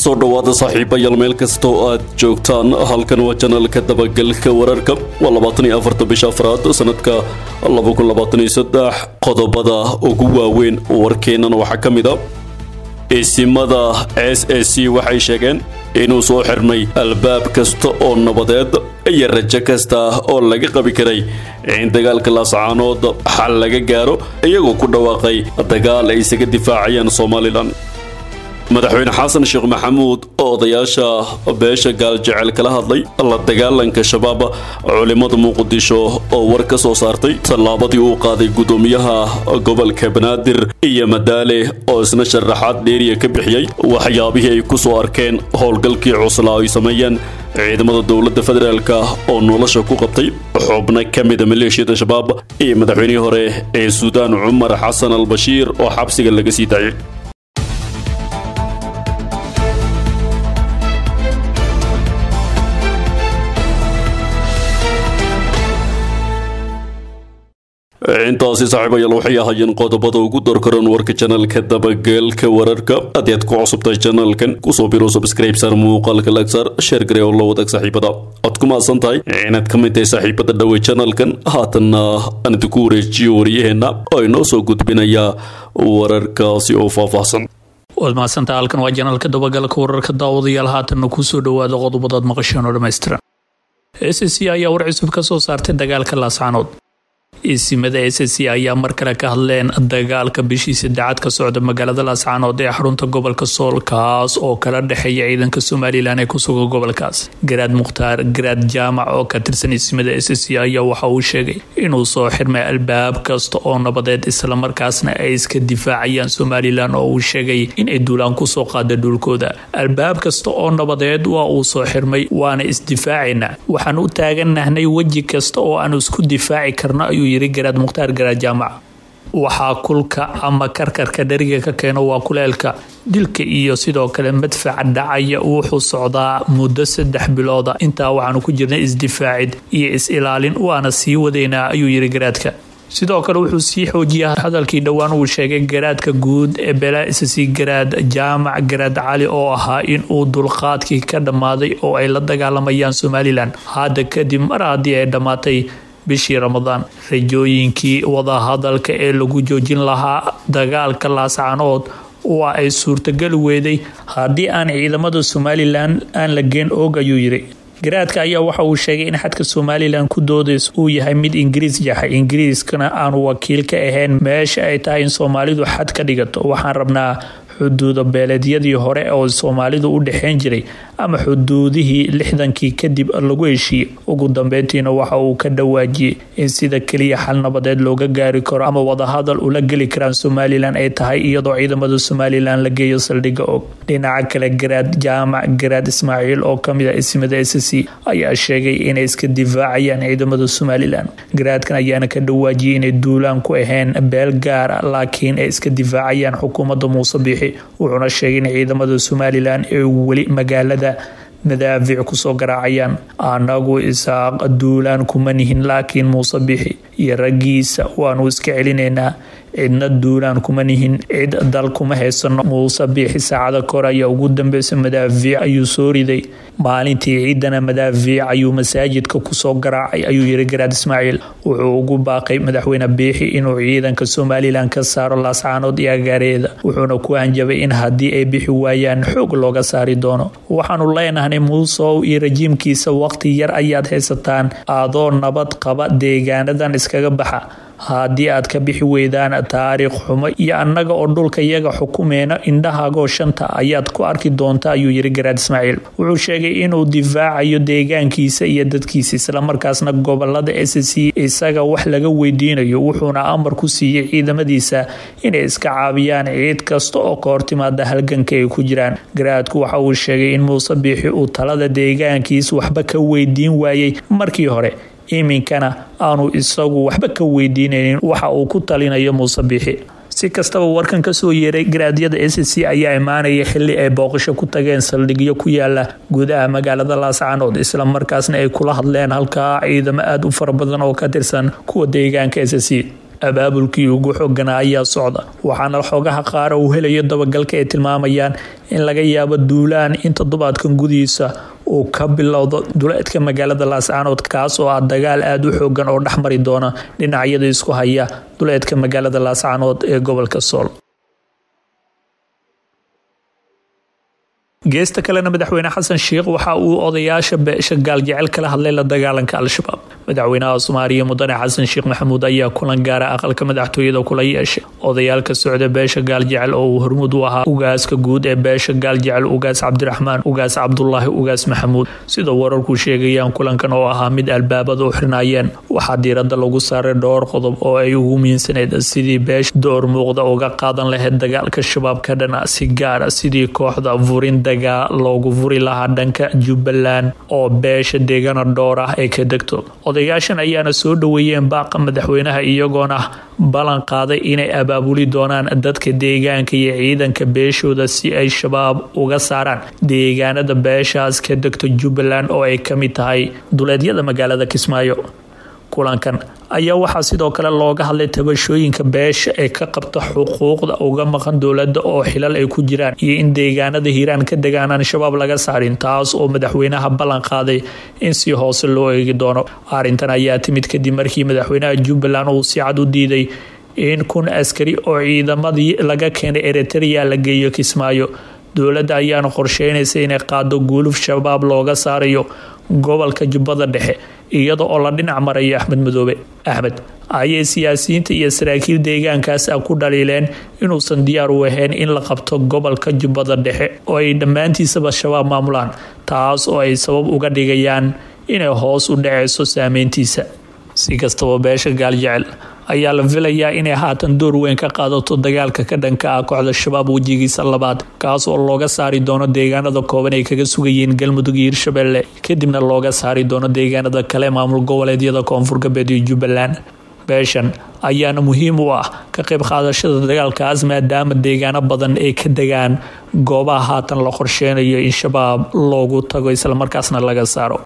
soo dhowaada saaxiibayaal meel kasta oo aad joogtaan halkan waa janalka dabagalka wararka waa labaatan iyo afarta bisha afraad sanadka laba kun labaatan iyo saddex qodobada ugu waaweyn warkeennan waxaa ka mid a isimada s a c waxay sheegeen inuu soo xirmay albaab kasta oo nabadeed iyo rajo kasta oo laga qabi karay in dagaalka laascaanood xal laga gaaro iyagoo ku dhawaaqay dagaal ay isaga difaacayaan somalilan madaxweyne xasan sheekh maxamuud oo odayaasha beesha gaaljecel kala hadlay la dagaalanka shabaab culimmada muqdisho oo war ka soo saartay tallaabadii uu qaaday guddoomiyaha gobolka banaadir iyo madaale oo isna sharaxaad dheeriya ka bixiyey waxyaabihii ay ku soo arkeen howlgalkii cuslaa ay sameeyeen ciidamada dowladda federaalk oo nolosha ku qabtay xubno ka mida maleeshiyada shabaab iyo madaxweynihii hore ee suudaan cumar xasan al bashiir oo xabsiga laga sii daayay intaasi saaxiibayaal waxay ahaayeen qodobada ugu dorkaran warka janalka dabageelka wararka haddii aad ku cusubtahay janalkan kusoo biro subscribesar muuqaalka lagsar sheer gare oo la wadaag saaxiibada aad ku mahadsan tahay inaad ka mid tahay saaxiibada dhawey janalkan haatanna aan idinku wareejiyo waryaheenna oo inoo soo gudbinaya wararkaasi oo faahfaahsan waad mahadsantaha halkan waa janalka dabagalka wararka daawadayaal haatanna kusoo dhawaada qodobadaad maqasheen oo dhammaystiran s c ayaa war cusub ka soo saartay dagaalka laascaanood isimada s c ayaa mar kale ka hadleen dagaalka bishii saddexaad ka socda magaalada laascaanood ee xarunta gobolka sool kaas oo kala dhexeeya ciidanka somalilan ee kusuga gobolkaas garaad mukhtaar garaad jaamac oo ka tirsan isimada s c ayaa waxa uu sheegay inuu soo xirmay albaab kasta oo nabadeed islamarkaasna ay iska difaacayaan somalilan oo uu sheegay inay duulaan kusoo qaada dhulkooda albaab kasta oo nabadeed waa uu soo xirmay waana isdifaacayna waxaan u taaganahnay weji kasta oo aan isku difaaci karno ayuu yiri garaad mukhtaar garaad jaamac waxaa kulka ama karkarka dheriga ka keeno waa kuleelka dilka iyo sidoo kale madfaca dhacaya wuxuu socdaa muddo saddex bilooda intaa waxaanu ku jirnay isdifaacid iyo is-ilaalin waana sii wadaynaa ayuu yiri garaadka sidoo kale wuxuu sii xoojiya hadalkii dhowaan uu sheegay garaadka guud ee beelaisasi garaad jaamac garaad cali oo ahaa inuu dulqaadkii ka dhammaaday oo ay la dagaalamayaan somalilan hadda kadib mar haddii ay dhammaatay bishii ramadaan rajooyinkii wadahadalka ee lagu joojin lahaa dagaalka laascaanood waa ay suurtagali weeday haddii aan ciidamada somalilan aan la geen oog ayuu yiri garaadka ayaa waxa uu sheegay in xadka somalilan ku doodays uu yahay mid ingiriis yahay ingiriiskana aanu wakiil ka ahayn meesha ay tahay in soomaalidu xad ka dhigato waxaan rabnaa xuduuda beeleedyadii hore oo soomaalidu u dhexeyn jiray ama xuduudihii lixdankii kadib lagu heshiiyey ugu dambeyntiina waxa uu ka dhawaajiyey in sida keliya xal nabadeed looga gaari karo ama wadahadal ula geli karaan somalilan ay tahay iyadoo ciidamada somalilan la geeyo saldhigga og dhinaca kale garaad jaamac garaad ismaaciil oo kamid a isimada s c ayaa sheegay inay iska difaacayaan ciidamada somalilan garaadkan ayaana ka dhawaajiyey inay duulaan ku ahayn beel gaara laakiin ay iska difaacayaan xukuumadda muuse biixi wuxuuna sheegay in ciidamada somalilan ee weli magaalada madaafic kusoo garaacayaan anagu isaaq duulaan kuma nihin laakiin muuse bixi iyo raggiisa waanu iska celinaynaa cidna duulaan kuma nihin cid dal kuma haysano muuse biixi saacada kor ayaa ugu dambeysa madaafiic ayuu soo riday maalintii ciidana madaafiic ayuu masaajidka kusoo garaacay ayuu yiri garaad ismaaciil wuxuu ugu baaqay madaxweyne biixi inuu ciidanka somalilan ka saaro laascaanood iyo agaareeda wuxuuna ku hanjabay in haddii ay bixi waayaan xoog looga saari doono waxaanu leenahnay muusow iyo rajiimkiisa waqti yar ayaad haysataan adoo nabad qaba deegaanadan iskaga baxa haddii aad ka bixi weydaan taariikh xumo iyo annaga oo dhulka yaga xukumeyna indhahaagoo shanta ayaad ku arki doonta ayuu yiri garaad ismaaciil wuxuu sheegay inuu difaacayo deegaankiisa iyo dadkiisa islamarkaasna gobolada s c isaga wax laga weydiinayo wuxuuna amar ku siiyey ciidamadiisa inay iska caabiyaan ciid kasta oo ka hortimaada halganka ay ku jiraan garaadku waxa uu sheegay in muuse biixi uu talada deegaankiisa waxba ka weydiin waayey markii hore iminkana aanu isagu waxba ka weydiinaynin waxa uu ku talinayo muuse biixi si kastaba warkan kasoo yeeray garaadyada s c ayaa imaanaya xili ay booqasho ku tageen saldhigyo ku yaala gudaha magaalada laascaanood islamarkaasna ay kula hadleen halkaa ciidamo aada u fara badan oo ka tirsan kuwa deegaanka s c abaabulkii ugu xooganaa ayaa socda waxaana xoogaha qaara uu helayo dabagalka ay tilmaamayaan in laga yaabo duulaan in toddobaadkan gudihiisa uu ka bilowdo duleedka magaalada laascaanood kaas oo ah dagaal aada u xoogan oo dhexmari doona dhinacyada isku haya duleedka magaalada laascaanood ee gobolka sool geesta kalena madaxweyne xasan sheikh waxa uu odayaasha beesha gaaljecel kala hadlay la dagaalanka al-shabaab madaxweynaha soomaaliya mudane xasan sheekh maxamuud ayaa kulan gaara aqalka madaxtooyada kula yeeshay odayaalka socda beesha gaaljecel oo uu hormuud u ahaa ugaaska guud ee beesha gaaljecel ugaas cabdiraxmaan ugaas cabdulaahi ugaas maxamuud sida wararku sheegayaan kulankan oo ahaa mid albaabada u xirnaayeen waxaa diirada lagu saaray dhowr qodob oo ay ugu miinsaneyd sidii beesha door muuqda uga qaadan lahayd dagaalka shabaab ka dhana si gaara sidii kooxda furin loogu furi lahaa dhanka jubbaland oo beesha deegana dhowr ah ay ka degto odayaashan ayaana soo dhoweeyeen baaqa madaxweynaha iyagoona ballan qaaday inay abaabuli doonaan dadka deegaanka iyo ciidanka beeshooda si ay shabaab uga saaraan deegaanada beeshaas ka degto jubbaland oo ay ka mid tahay duleedyada magaalada kismaayo kulankan ayaa waxaa sidoo kale looga hadlay tabashooyinka beesha ee ka qabta xuquuqda uga maqan dowladda oo xilal ay ku jiraan iyo in deegaanada hiiraan ka degaan aan shabaab laga saarin taas oo madaxweynaha ballan qaaday in si hoose loo eegi doono arrintan ayaa timid kadib markii madaxweynaha jubbaland uu si cad u diiday in kun askari oo ciidamadii laga keenay eritrea la geeyo kismaayo dowladda ayaana qorsheynaysa inay qaado guuluf shabaab looga saarayo gobolka jubbada dhexe iyada oo la dhinac marayo axmed madoobe axmed ayay siyaasiyiinta iyo saraakiil deegaankaas ah ku dhaliileen inuusan diyaar u ahayn in la qabto gobolka jubbada dhexe oo ay dhammaantiisaba shabaab maamulaan taas oo ay sabab uga dhigayaan inay hoos u dhaceyso saameyntiisa si kastaba beesha gaaljecel ayaa la filayaa inay haatan door weyn ka qaadato dagaalka ka dhanka ah kooxda shabaab wejigiisa labaad kaas oo looga saari doono deegaanada kooban ay kaga sugayeen galmudug iyo hirshabelle kadibna looga saari doono deegaanada kale maamul goboleedyada koonfur galbeed iyo jubbaland beeshan ayaana muhiim u ah ka qayb qaadashada dagaalkaas maadaama deegaano badan ay ka degaan goobaha haatan la qorsheynayo in shabaab loogu tago islamarkaasna laga saaro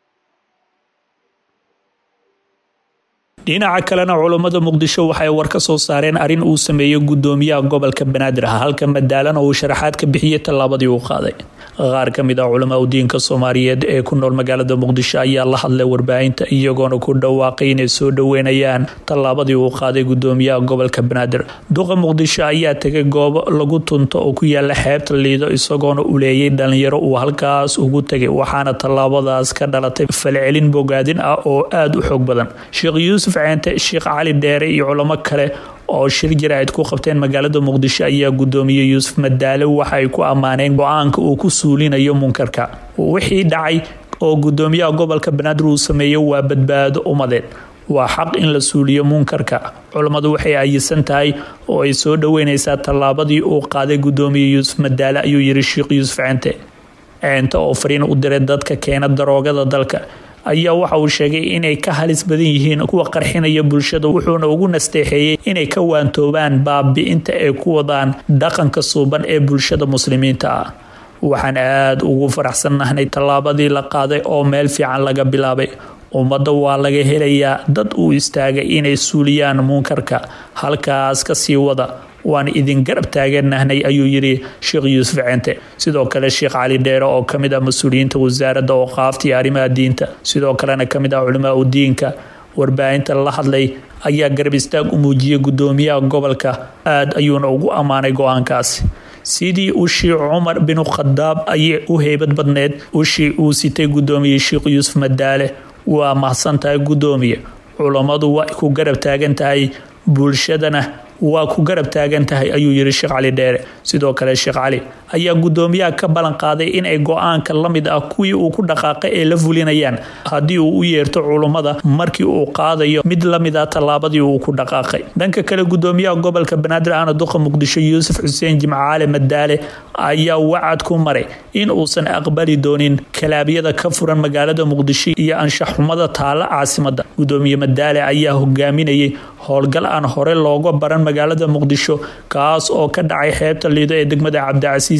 dhinaca kalena culummada muqdisho waxay war ka soo saareen arrin uu sameeyey gudoomiyaha gobolka banaadir ah halka madaalana uu sharaxaad ka bixiyey tallaabadii uu qaaday qaar ka mid ah culamaa udiinka soomaaliyeed ee ku nool magaalada muqdisho ayaa la hadlay warbaahinta iyagoona ku dhawaaqay inay soo dhoweynayaan tallaabadii uu qaaday gudoomiyaha gobolka banaadir duqa muqdisho ayaa tegay goobo lagu tunto oo ku yaala xeebta liido isagoona uleeyay dhalinyaro uu halkaas ugu tegay waxaana tallaabadaas ka dhalatay falcelin bogaadin ah oo aada u xoog badan sheekh yuusuf ceente sheekh cali dheere iyo culamo kale oo shir jaraa'id ku qabteen magaalada muqdisho ayaa gudoomiyey yuusuf madaale waxa ay ku ammaaneen go-aanka uu ku suulinayo munkarka wixii dhacay oo gudoomiyaha gobolka banaadir uu sameeyo waa badbaado umadeed waa xaq in la suuliyo munkarka culammadu waxay ayisan tahay oo ay soo dhoweyneysaa tallaabadii uu qaaday gudoomiye yuusuf madaale ayuu yiri sheekh yuusuf ceente ceente oo fariin u diray dadka keena daroogada dalka ayaa waxa uu sheegay inay ka halis badan yihiin kuwa qarxinaya bulshada wuxuuna ugu nasteexeeyey inay ka waantoobaan baabi-inta ay ku wadaan dhaqanka suuban ee bulshada muslimiinta ah waxaan aada ugu faraxsannahnay tallaabadii la qaaday oo meel fiican laga bilaabay ummadda waa laga helayaa dad uu istaagay inay suuliyaan munkarka halkaas ka sii wada waan idin garab taageernahnay ayuu yiri sheekh yuusuf ceente sidoo kale sheekh cali dheere oo kamid ah mas-uuliyiinta wasaaradda ooqaafta iyo arrimaha diinta sidoo kalena kamid ah culimaa u diinka warbaahinta la hadlay ayaa garab istaag u muujiyey gudoomiyaha gobolka aada ayuuna ugu ammaanay go-aankaasi sidii ushii cumar binu khadaab ayay u heybad badneed ushii uu sitay gudoomiye sheekh yuusuf madaale waa mahadsan tahay gudoomiye culammadu waa ku garab taagan tahay bulshadana waa ku garab taagan tahay ayuu yiri sheekh cali dheere sidoo kale sheekh cali ayaa gudoomiyaha ka ballan qaaday inay go-aanka la mid ah kuwii uu ku dhaqaaqay ee la fulinayaan haddii uu u yeerto culummada markii uu qaadayo mid la mid ah tallaabadii uu ku dhaqaaqay dhanka kale gudoomiyaha gobolka banaadir ahna duqa muqdisho yuusuf xuseen jimcaale madaale ayaa wacad ku maray in uusan aqbali doonin kalaabyada ka furan magaalada muqdisho iyo anshaxxumada taala caasimada gudoomiye madaale ayaa hogaaminayay howlgal aan hore looga baran magaalada muqdisho kaas oo ka dhacay xeebta liido ee degmada cabdicasiis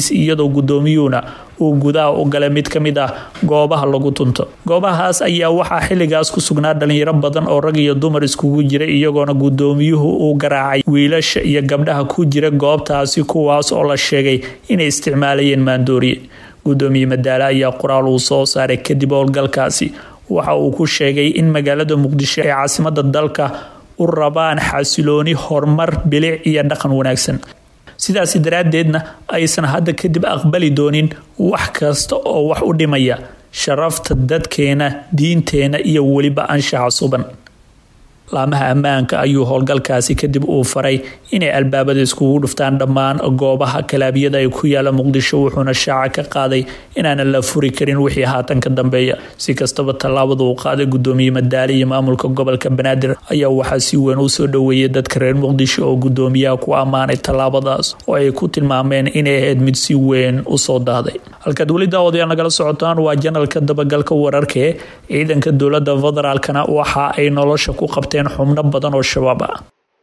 xafiis iyadoo guddoomiyuhuna uu gudaha u galay mid ka mid ah goobaha lagu tunto goobahaas ayaa waxaa xilligaas ku sugnaa dhalinyaro badan oo rag iyo dumar iskugu jira iyagoona guddoomiyuhu uu garaacay wiilasha iyo gabdhaha ku jira goobtaasi kuwaas oo la sheegay inay isticmaalayeen maandooriye guddoomiye madaale ayaa qoraal uu soo saaray kadib howlgalkaasi waxa uu ku sheegay in magaalada muqdisho ee caasimada dalka u rabaan xasilooni horumar bilic iyo dhaqan wanaagsan sidaasi daraaddeedna aysan hadda kadib aqbali doonin wax kasta oo wax u dhimaya sharafta dadkeena diinteena iyo weliba anshaxa suban laamaha ammaanka ayuu howlgalkaasi kadib uu faray inay albaabada iskugu dhuftaan dhammaan goobaha kalaabiyada ay ku yaala muqdisho wuxuuna shaaca ka qaaday inaanan la furi karin wixii haatan ka dambeeya si kastaba tallaabada uu qaaday gudoomiye madaale iyo maamulka gobolka banaadir ayaa waxaa si weyn usoo dhoweeyay dadka reer muqdisho oo gudoomiyaha ku ammaanay tallaabadaas oo ay ku tilmaameen inay ahayd mid si weyn usoo daaday halkaad weli daawadayaal nagala socotaan waa janalka dabagalka wararkae ciidanka dowlada federaalkana waxa ay nolosha ku qabteen xubno badan oo shabaab ah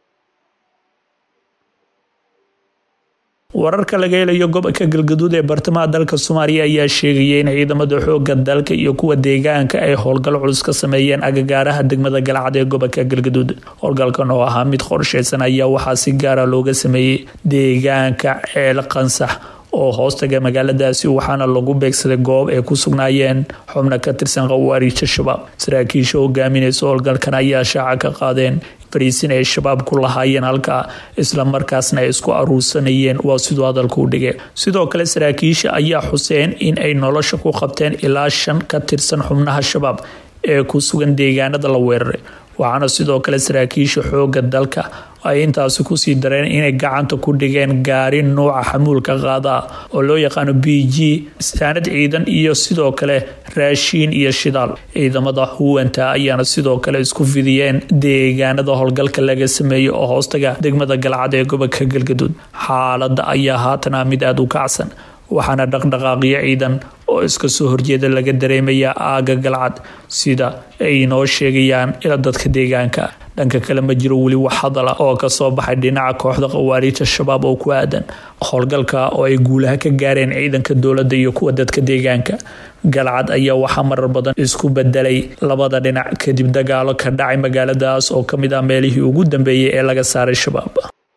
wararka laga helayo gobolka galgaduud ee bartamaha dalka soomaaliya ayaa sheegaya in ciidamada xooga dalka iyo kuwa deegaanka ay howlgal culus ka sameeyeen agagaaraha degmada galcad ee gobolka galgaduud howlgalkan oo ahaa mid qorsheysan ayaa waxaa si gaara looga sameeyey deegaanka ceel qansax oo hoostaga magaaladaasi waxaana lagu beegsaday goob ay ku sugnaayeen xubno ka tirsan khawaariija shabaab saraakiisha hogaaminaysa howlgalkan ayaa shaaca ka qaadeen fariisin ay shabaab ku lahaayeen halkaa islamarkaasna ay isku aruursanayeen waa siduu hadalka u dhigay sidoo kale saraakiisha ayaa xuseen in ay nolosha ku qabteen ilaa shan ka tirsan xubnaha shabaab ee ku sugan deegaanada la weeraray waxaana sidoo kale saraakiisha xooga dalka ay intaasi kusii dareen inay gacanta ku dhigeen gaari nuuca xamuulka qaada oo loo yaqaano b g saanad ciidan iyo sidoo kale raashiin iyo shidaal ciidamada huwanta ayaana sidoo kale isku fidiyeen deegaanada howlgalka laga sameeyey oo hoostaga degmada galcad ee gobolka galgaduud xaalada ayaa haatana mid aada u kacsan waxaana dhaqdhaqaaqyo ciidan oo iska soo horjeeda laga dareemayaa aaga galcad sida ay noo sheegayaan ila dadka deegaanka dhanka kale ma jiro weli wax hadala oo kasoo baxay dhinaca kooxda khawaariijta shabaab oo ku aadan howlgalka oo ay guulaha ka gaareen ciidanka dowladda iyo kuwa dadka deegaanka galcad ayaa waxaa marar badan isku bedelay labada dhinac kadib dagaalo ka dhacay magaaladaas oo kamid ah meelihii ugu dambeeyay ee laga saaray shabaab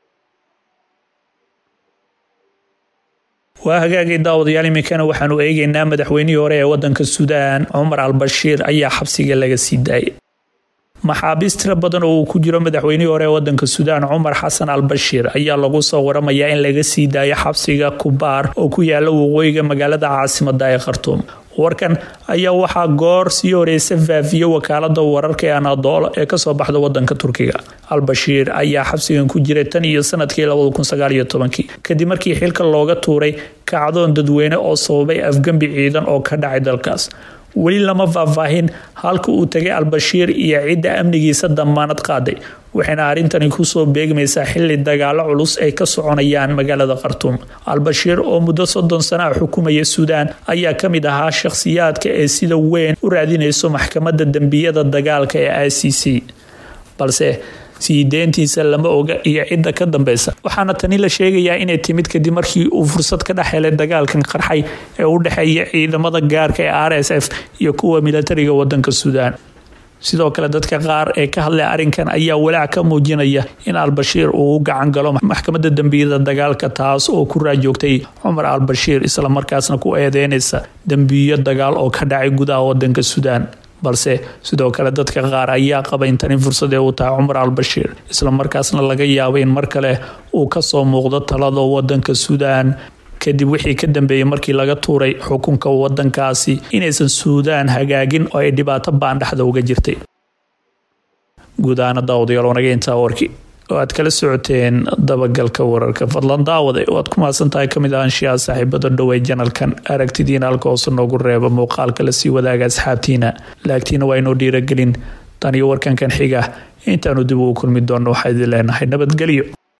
waa hagaagay daawadayaal iminkana waxaanu eegeynaa madaxweynihii hore ee wadanka suudaan cumar al-bashiir ayaa xabsiga laga sii daayay maxaabiis tiro badan oo uu ku jiro madaxweynihii hore ee wadanka suudaan cumar xasan al bashiir ayaa lagu soo waramayaa in laga sii daayo xabsiga kubaar oo ku yaala waqooyiga magaalada caasimada ee khartuum warkan ayaa waxaa goor sii horeysa faafiye wakaalada wararka ee anadoola ee kasoo baxda wadanka turkiga al-bashiir ayaa xabsigan ku jiray tan iyo sanadkii kadib markii xilka looga tuuray kacdoon dadweyne oo sababay afgembi ciidan oo ka dhacay dalkaas weli lama faahfaahin halka uu tagay al-bashiir iyo cidda amnigiisa damaanad qaaday waxayna arrintani kusoo beegmaysaa xili dagaalo culus ay ka soconayaan magaalada khartuum al-bashiir oo muddo soddon sana a xukumaya suudaan ayaa ka mid ahaa shakhsiyaadka ee sida weyn u raadinayso maxkamadda dembiyada dagaalka ee i c c balse sii deentiisa lama oga iyo cidda ka dambeysa waxaana tani la sheegayaa inay timid kadib markii uu fursad ka dhex helay dagaalkan qarxay ee u dhexeeya ciidamada gaarka ee r s f iyo kuwa militariga wadanka suudaan sidoo kale dadka qaar ee ka hadlay arrinkan ayaa walaac ka muujinaya in al-bashiir uu u gacan galo maxkamadda dembiyada dagaalka taas oo ku raajoogtay cumar al-bashiir islamarkaasna ku eedeynaysa dembiyo dagaal oo ka dhacay gudaha wadanka suudaan balse sidoo kale dadka qaar ayaa qaba in tani fursad ee uu tahay cumar al-bashiir islamarkaasna laga yaabo in mar kale uu kasoo muuqdo talada wadanka suudaan kadib wixii ka dambeeyey markii laga tuuray xukunka wadankaasi inaysan suudaan hagaagin oo ay dhibaato baandhaxda uga jirtay guud ahaana daawadayaal wanaga intaa warkii oo aad kala socoteen dabagalka wararka fadlan daawade oo aad ku mahadsan tahay kamid ahaanshiyaha saaxiibada dhowey janalkan aragtidiina halka hoose noogu reeba muuqaalka lasii wadaaga asxaabtiina laagtiina waa inoo dhiiragelin tan iyo warkankan xiga intaanu dib ugu kulmi doonno waxaa idin leenahay nabadgelyo